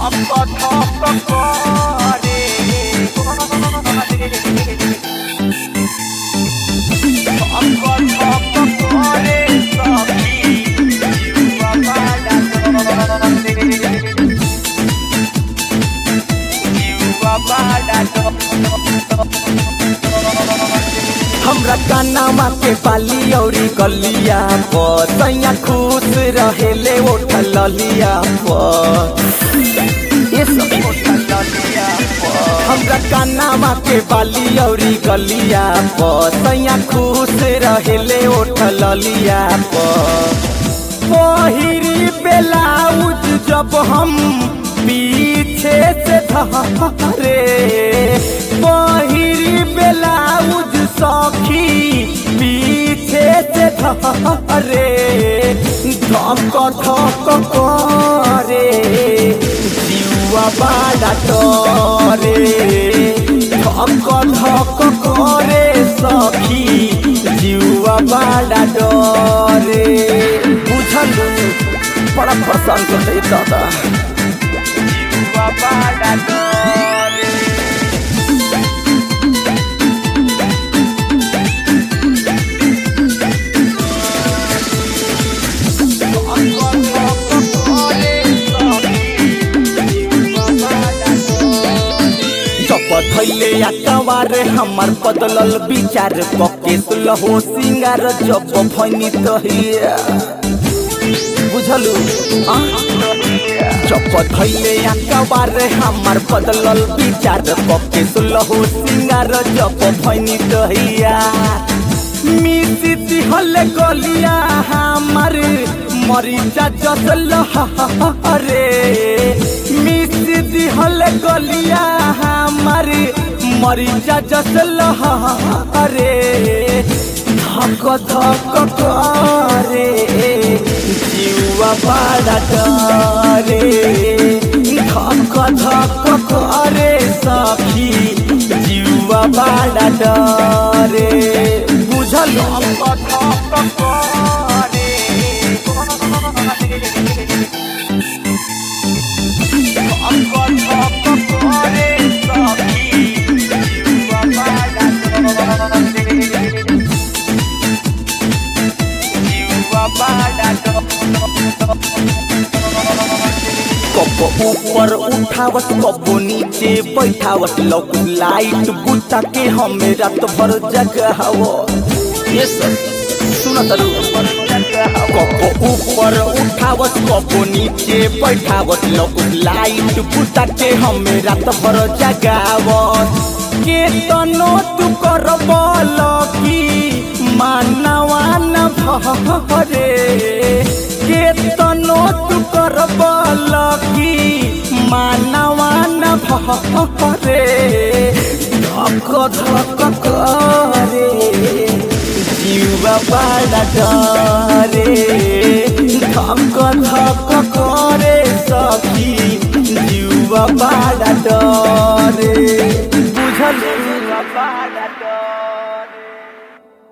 हमरा कानामा के पाली औरी गलिया पर सैया खुश रहेले ओठल ललिया पर ये सब हमरा कानामा के बाली औरी गलिया पर सैया खुश रहेले ओठल ललिया पर पहिरी बेलाउज जब हम पीछे से धरे पहिरी बेलाउज सखी पीछे से धरे धक धक करे जीवा बाड़ा डरे धक धक करे सखी जीवा बाड़ा डरे बुझल बड़ा पसंद करते दादा जीवा बाड़ा डरे चपत धैले आकावारे हमार बदलल विचार कके सुलहो सिंगार जब भैनी तहिया बुझलु आ? चपत धैले आकावारे हमार बदलल विचार कके सुलहो सिंगार जब भैनी तहिया मिसी दिहल गलिया हमार मरीचा जसल रे मिसी दिहल गलिया हमार मरीचा जसल रे धक धक करे जीवा बड़ा डरे धक धक करे सखी जीवा बड़ा डरे बुझल धक धक करे कब ऊपर उठावत कब नीचे बैठावत लौक लाइट बुता के हमें रात भर जगाव ये सब सुनत कब ऊपर उठावत कब नीचे बैठावत लौक लाइट बुता के हमें रात भर जगावत के तनो तू कर की मानवा न भरे के तनो तू कर की मानवा न भरे धक धक करे जीवा बड़ा डरे धक धक करे सखी जीवा बड़ा डरे बुझल